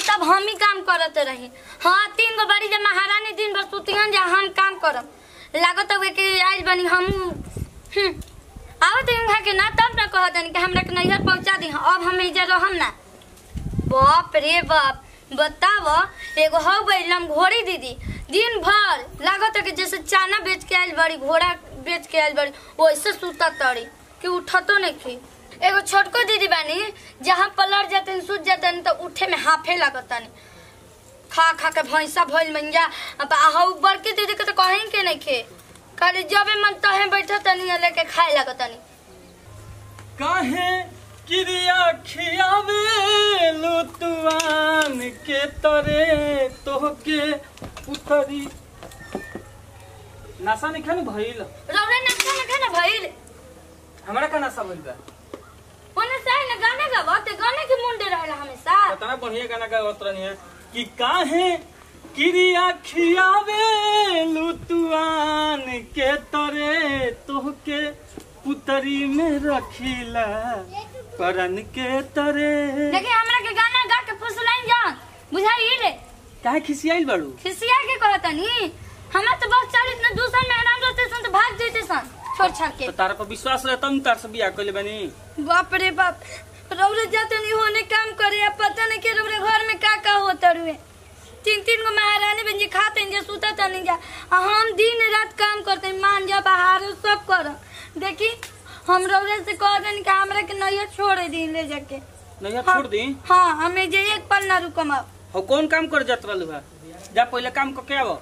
तब हम ही काम करते रही हाँ तीन गो बड़ी जब महारानी दिन भर सुतिहन जा हम काम करब लागत हुए कि आज बनी हम आवत हैं के ना तब ना कह दनी कि हमरा के नैहर पहुंचा दी अब हम इजा रहम ना बाप रे बाप बताव एगो हो गई घोड़ी दीदी दिन भर लागत है कि जैसे चाना बेच के आयल बड़ी घोड़ा बेच के आयल बड़ी वैसे सुता तड़ी कि उठतो नहीं थी एगो छोटको दीदी बानी जहाँ पलट जाते सूत जाते तो उठे में हाफे लगतनी खा खा के भैंसा भइल मंजा अब आहू बड़की दीदी के तो कहीं के नहीं खे खाली जबे मन तहे बैठा तनी लेके खाए लगतनी काहे क्रिया खियावे लुतवान के तरे तोहके उतरी नासा नहीं खानी भइल रौरे नक्शा न खाना भइल हमरा का नासा भइल बा ओने साई न गाना गावत गाने के मुंडे रहेला हमेशा कितना बढ़िया गाना गावत रहनी है कि काहे क्रिया खियावे लुतवान के तरे तोहके पुतरी में रखिला परन के तरे देखिए हमरा के गाना गा के फुसलाइन जान बुझाई रे काहे खिसियाइल बाड़ू खिसिया के कहतनी हमरा तो बहुत चाल इतना दूसरा में आराम रहते सन तो भाग जैते सन छोड़ छाड़ के तो तारा पर विश्वास रहता हूँ तार से बिया कइले बानी बाप रे बाप रौरे जाते नहीं होने काम करे अब पता नहीं के रौरे घर में का का होता रुए तीन तीन गो महारानी बन जी खाते हैं जे सुता तो नहीं जा आ हम दिन रात काम करते हैं मान जा बाहर सब कर देखी हम रौरे से कह देनी कि हमरा के नैया छोड़ दी ले जाके नहीं हाँ। छोड़ दी हाँ हमें जे एक पल ना रुकम अब हो कौन काम कर जात रहलू है जा पहले काम करके आवो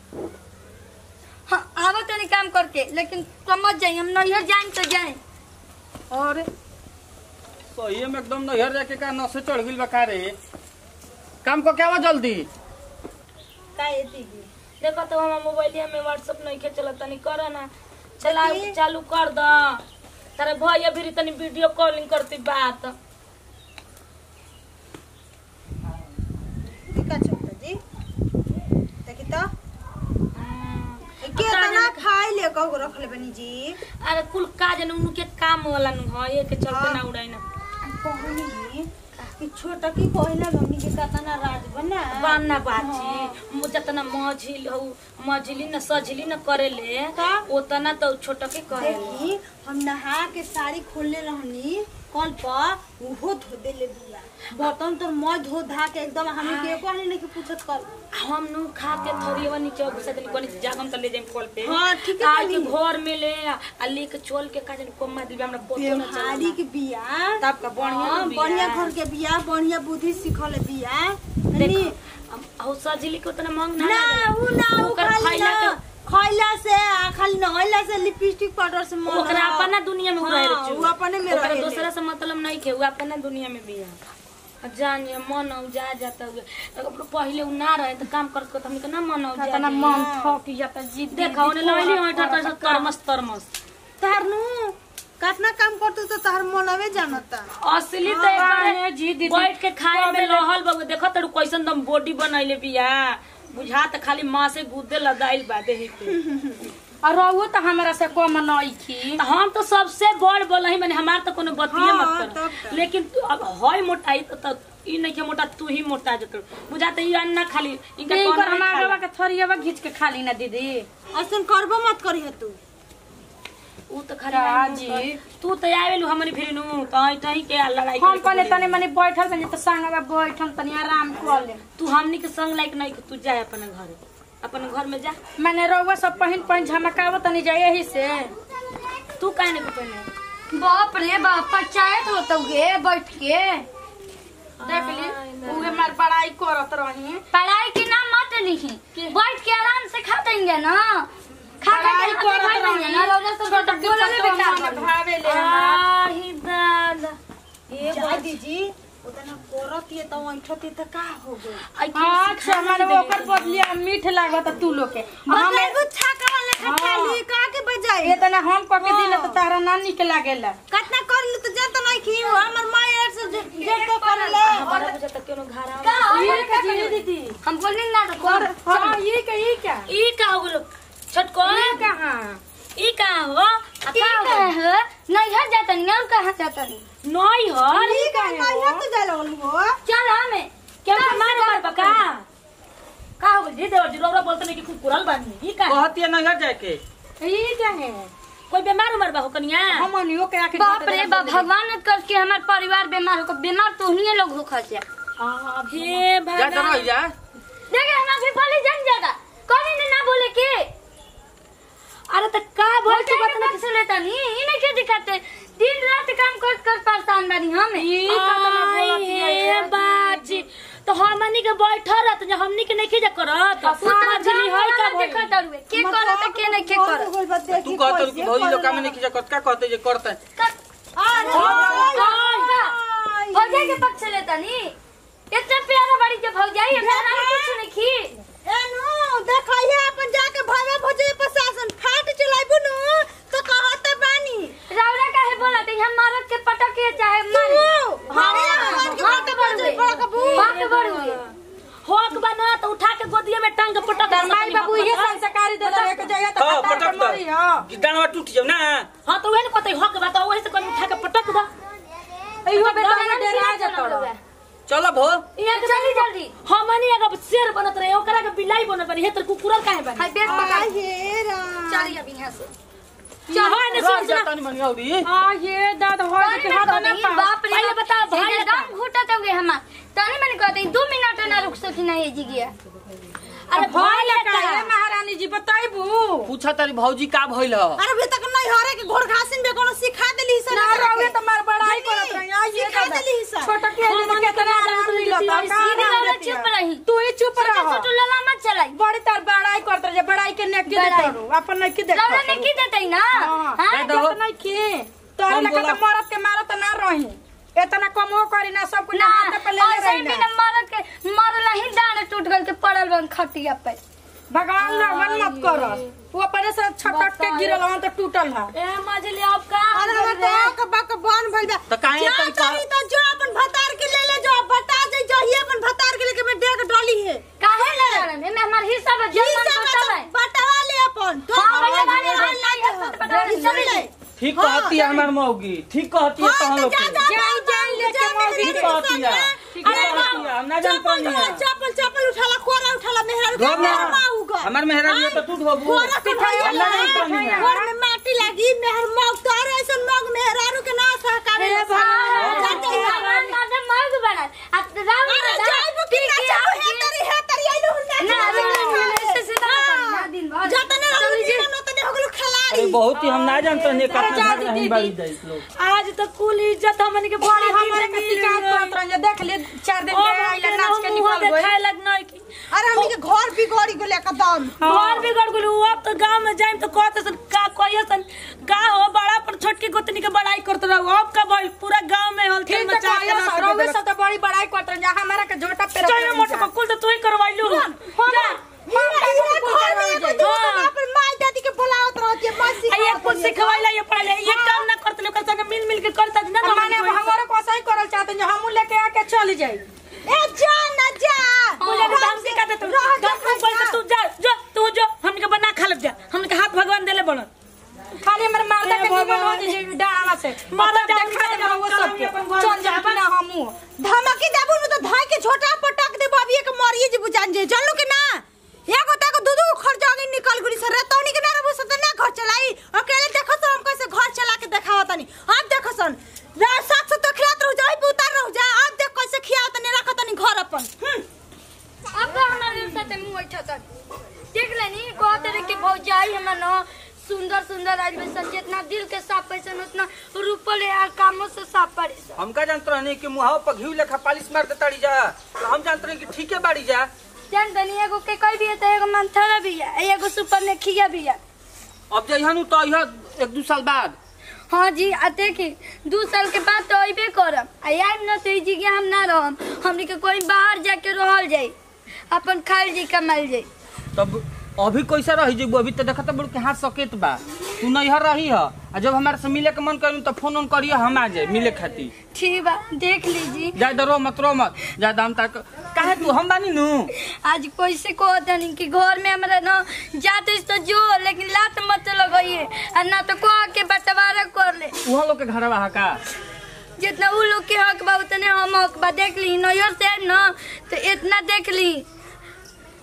हाँ आवत नहीं काम करके लेकिन समझ जाए हम नैहर जाए तो जाए अरे सही में एकदम नैहर जाके का नसे चढ़ गइल बा का रे काम करके आवो जल्दी का ये दीदी देखो तो हमारा मोबाइलिया में व्हाट्सएप नहीं के चलत तनी कर ना चला चालू कर द तारे भैया भी तनी वीडियो कॉलिंग करती बात टिका छोटा जी देखी तो के तना खाई ले कहो रखले बनी जी अरे कुल काज न उनके काम वाला न हो ये के चलते ना उड़ाई ना कहनी कि छोटा की कहला हमनी के कतना राज बना बाना बाची मु जतना मझिल हो मझिली न सझिली न करेले का? उतना तो छोटा के करे देखी हम नहा के साड़ी खोलले रहनी कल पर उहो धो देले बिया बर्तन तो मैं धो धा के एकदम हमें के कहनी नहीं कि पूछत कर हम नु खा के थोड़ी नीचे घुसा देली कोनी जागम त ले जाम कॉल पे हाँ, ठीक है, आ के कहली। घर में ले आ लेके चल के का जन कोमा दिबे हमरा पतो न बेहारी चला के बिया तब का बढ़िया हाँ, बिया। बढ़िया घर के बिया बढ़िया बुद्धि सिखल बिया देख हनी, हो सजिली के उतना मांग ना ना लागेला। उ ना उ ओकर खाली खइला ना के खइला से आ खाली नहइला से लिपस्टिक पाउडर से मन ओकरा रहा। अपना दुनिया में हाँ, रहे रचू उ अपने में ओकरा रहेले। दूसरा से मतलब नहीं के उ अपना दुनिया में भी है जानिए मन जा जाता हुए अगर पहले उ ना रहे तो काम करत करत हमके ना मन जा तना मन थक जाता जी देखा ओने लइली ओटा तो तरमस तरमस तहर नु कितना काम करते तो तहर मनवे जानता असली तो काहे जी दीदी? बैठ के खाए में रहल बाबू देखो तड़ू कैसन दम बॉडी बनैले बिया बुझा त खाली माँ से गुदे लदाइल बा देही पे और रहुओ तो हमरा से कम नहीं की त हम तो सबसे बड़ बोल ही माने हमार तो कोनो बतिये हाँ, मत तब कर का। लेकिन तू अब हय मोटाई तो त ई नहीं के मोटा तू ही मोटा जत बुझा त ई अन्ना खाली इनका एक कौन बार नहीं हमारा खाला। बाबा के थोड़ियावा घींच के खा ली ना दीदी ऐसन करबो मत करी तू ऊ तो खाली का नाम जी? कर। तू तो आवेलू हमनी फिर नु तई तई के लड़ाई हम करे पहले के तनी मनी बैठल बनी तो संगवा बैठल तनी आराम कर ले तू हमनी के संग लायक नहीं कि तू जा अपन घरे अपन घर में जा मैंने रहुआ सब पहिन पहिन झमकाव तनी जाए यही से तू काहे नहीं पहले बाप रे बाप पंचायत होता गे बैठ के देख ली उहे मार पढ़ाई करत रही पढ़ाई के नाम मत लिखी बैठ के आराम से खा देंगे ना खा पढ़ाई के करत रही। ना रौदा सब छोटा के बोलले पतो बेकार मन बनी। भावे ले हमरा। आही दादा ये जा दीजी उतना करत ये तो ऐठत ये तो का हो गई अच्छा हमारे ओकर बदलिया मीठ लागत तू लोग के हम एगो छाका वाला हाँ। खाली का के बजाई ये तना हम पके दिले तो हाँ। तारा ना निक लागेला कितना कर ले तो जानता नहीं की हो हमर माँ यार से जे जे तो कर ले हमारा बुझा तक कोनो घरा ये का जी दीदी हम बोलनी ना तो कर हां ये का ये का ई का हो गेलो छटको ये कहां ई का हो ये का है नैहर जाता नहीं और कहां जाता नहीं नई हो ठीक है नहीं तो जा लगल हो चल हमें क्या मार जी देवर जी रौरा बोलते नहीं कि कुकुरल बानी ई का है? कहती है नैहर जाए के ई क्या है कोई बीमार उमर बा हो कनिया हमनियो के आके बाप रे बाप भगवान न कर के हमार परिवार बीमार हो बीमार तो ही लोग हो खा जा हे जा तो भगवान रह जा देखे हम अभी बोले जन जाएगा कौन ने ना बोले के अरे त का बोल बोल के बात ना किसे लेता नहीं इन्हें क्या दिखाते दिन रात काम कर कर परेशान बानी हम ई हे बाजी तो हमनी के बैठल रहत जे हमनी के नहीं जा करत समझली है का भइल? देखा दरुए के करत के नहीं के करत तू कहत कि भौजी लोग काम नहीं खींचा करत का कहते जे करते भौजाई के पक्ष लेता नहीं इतना प्यारा बड़ी के भौजाई है मेरा नाम कुछ नहीं खी एनु देखैया अपन जाके भावे भोजे प्रशासन फाट चलाइबु नु तो कहत बानी रावरा काहे बोला थे हम मारत के पटक के चाहे मारे हमारे भगवान के बात बड़ुए बड़ा कबू बात बड़ुए होक बना तो उठा के गोदिया में टांग के पटक माई बाबू ये संस्कारी दे दे के जाइए तो हां खतर पटक के दो मरी हां गिटारवा टूट जाओ ना हां तो वही पता होक बा तो वही से कोई उठा के पटक दा इहो बेटा में डेरा जतड़ चलो भो ये जल्दी जल्दी हमनी अगर शेर बनत रहे ओकरा के बिलाई बनत बनी हे तो कुकुरल काहे बनी हाय बेट पकड़ हे राम चली अब यहाँ से चल हां ने रह सुन जा सुन तनी मनी औरी हां ये दाद हो तनी में कहते बाप रे पहले बता, भाई एकदम घुटा तो गए हमार तनी मैंने कहते दो मिनट ना रुक सकी ना ये जी गया अरे भाई लटा लटा है महारानी जी बताइबू पूछा तारी भौजी का भइल ह अरे अभी तक नहीं हरे के घोड़ घासिन में कोनो सिखा देली सर ना रहोगे तो मार बड़ाई करत रही आ ये सिखा देली सर छोटा के हम के कितना आराम मिलता सीधी वाला चुप रही तू ही चुप छोटा रह छोटा लला मत चलाई बड़ी तार बड़ाई करत रहे बड़ाई के नेकी दे बड़ाई। करू अपन नहीं की देख लला ने की देते ना हां हां दो। तो नहीं की तोर हम लगा बोला- तो मरद के मारत ना रही इतना कमो करी ना सब कुछ ना हाथ पे ले ले ऐसे रही भी ना न मरद के मरला ही डांड टूट गल के पड़ल बन खटिया पे भगवान लगन मत कर वो अपने से छटक के गिरल हन तो टूटल है ए मजली अब का अरे हम तो बक बन भइल बा तो काहे जा तन चाही तो जो अपन भतार के ले ले जो बता दे जो ही अपन भतार के लेके मैं डेग डॉली है काहे लड़ा में में हमार हिस्सा में जी जन्म सब करता है बटवा ले अपन हां भैया वाले नहीं है सब बता चली ले ठीक कहती है हमार मौगी ठीक कहती है तहन लोग के जाई जाई लेके मौगी ठीक कहती है ठीक कहती है हम ना जान पानी है चप्पल चप्पल उठाला कोरा उठाला मेहरारू घर में माऊ गा हमार मेहरानी तो टूट होबू कोरा पिठाई हम ना जान पानी है घर में माटी लगी मेहर मौग तार ऐसन मौग मेहरारू के ना सहकारे ए भाई भगवान मादे मर्ग बना अब राम अरे जाइबो कि ना जाइबो हे तरी हे तरी आइलो हुन ना ऐसे से ना दिन भर जतने रहू जीवन ओतने हो गेलो अरे खिलाड़ी बहुत ही हम ना जानते हैं अरे जा कतना दीदी, नहीं बाड़ी जाई लोग आज तो कुल इज्जत हमनी के बड़ी बड़ी हमारे के शिकायत करत रह देख ले चार दिन के आइला नाच के निकल गए खाए लगना की अरे हमनी के घर बिगड़ी गेले एकदम घर बिगड़ गेलू अब तो गांव में जाइम तो कहते सन का कहिए सन का हो बड़ा पर छोटकी गोतनी के बड़ाई करत रहू अब का भाई पूरा गांव में हलचल ठीक मचा तो के कहियो रख रोवे देलक। से तो बड़ी बड़ाई करत रह हमारा के झोटा पे चाहिए मोटे बकुल तो तू ही करवाइलू जा आ ये कुछ सिखवाइला ये पढ़ाइला ये काम ना करते लोग संग मिल मिल के करता ना तो माने हमारा को सही करल चाहते हैं हम लेके आके चल जाई ए जा ना जा मुझे भी ढंग से कहते तू दस दिन पहले तू जा जो तू जो हमके बना खा लग जा हमके हाथ भगवान देले बोलन खाली हमर मारदा के जीवन हो जे डाला से माता माता देखा दे वो सब के चल जा बिना हमू धमकी देबू न तो धाय के छोटा पटक दे अभी एक मरिए जे बुझान जे जानलू के ना एगो तक दू दू खर्चागी निकल गुली सर तौनी के ना रहबू सत ना घर चलाई अकेले देखो सर हम कैसे घर चला के देखावा तनी अब देखो सन रात सात सौ तो खिलात रह जाई उतार रह जा अब देख कैसे खियाव तनी रख तनी घर अपन हम्म अब तो हमारे साथ मुंह उठा कर देख लेनी कहते रहे कि भौजाई हमर न सुंदर सुंदर आज में सन जितना दिल के साफ पैसन उतना रूपल है कामों से साफ पड़े हम का जानते रहनी कि मुहाव पर घी लेखा पालिश मार देताड़ी जा तो हम जानते रहे कि ठीक है बाड़ी जा जान तनी एगो के कोई भी है तो एगो मंथरा भी है एगो सुपर ने खिया भी है अब जइहन तो यह एक दू साल बाद हाँ जी आ देखी दू साल के बाद तो अबे करम आ आइम न तो ई जगह हम ना रहम हमनी के कोई बाहर जाके रहल जाई अपन खाइल जी कमाइल जाई तब अभी कैसा रही जेबू अभी तो देखा बड़ के हाथ सकेत बा तू नैहर रही है आ जब हमारे से मिले के मन करी तो फोन ऑन करिए हम आ जाए मिले खातिर ठीक बा देख लीजिए जा डरो मत रो मत जा दाम तक काहे तू हम बानी नु आज कैसे कहो तनी कि घर में हमरा न जाते तो जो लेकिन लात मत लगाइए आ ना तो कह के बंटवारा कर ले उहा लोग के घरवा हा का जितना उ लोग के हक बा उतने हम हक बा देख ली नैयर से न तो इतना देख ली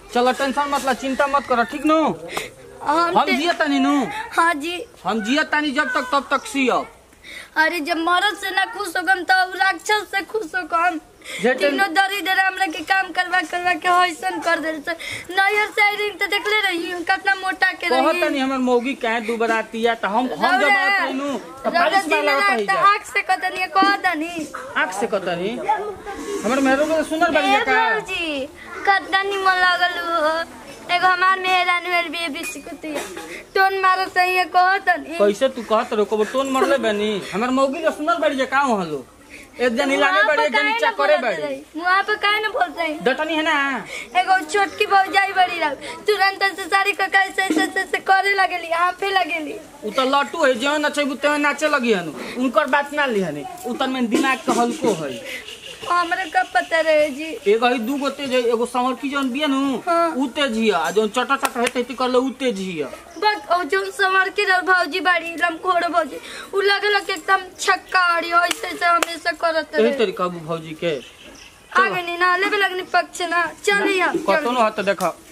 चलो टेंशन मत ला चिंता मत कर ठीक नु हम हम ते- जिया तानी नु हाँ जी हम जिया तानी जब तक तब तक सियब अरे जब मरद से ना खुश होगम तो राक्षस से खुश होगम जेठन- तीनों दरिद्र हमरा के काम करवा करवा के हईसन कर दे से नैयर से रिंग तो देखले रही हूँ कितना मोटा के कहत रही तानी हमर मौगी काहे दू बरातिया त हम हम जब रौरा- आवत नु त रौरा बारिश दिन वाला रात होत तो जा आँख से कतनी कह दनी आँख से कतनी हमर मेहरो के सुनर बड़ी ए का भौजी कतना निमन लागल हो एगो हमार मेहरान वेल भी बिस्कुट टोन मारो सही है कह दनी कैसे तू कहत रहो कबो टोन मरले बनी हमर मौगी के सुनर बड़ी का हलो एक जनी लागे बड़ी एक जनी चकरे बड़ी वहाँ पे काहे ना बोलते हैं डटनी है ना एगो छोटकी भौजाई बड़ी रह तुरंत से सारी का कैसे ऐसे ऐसे ऐसे करे लगेली हाफे लगेली उ त लट्टू है जेवन नचेबू तेवन नाचे लगी हनु उनकर बात ना ली हनी उ त में दिमाग के हल्को है हमरा कब पता रहे जी एगो है दू गो तेज है एगो संवर की जौन बिया नु हाँ। उ तेज हिया आ जौन चटा चटा हेते ती करले उ तेज हिया बस ओ जो समर के रह भौजी बड़ी लमखोड़ भौजी उ लगे लगे एकदम छक्का आड़ी ऐसे ऐसे हमेशा करत एही रहे तरीका भौजी के आगे नहीं ना लेबे लगनी पक्ष ना चली हम कतनो हाथ देख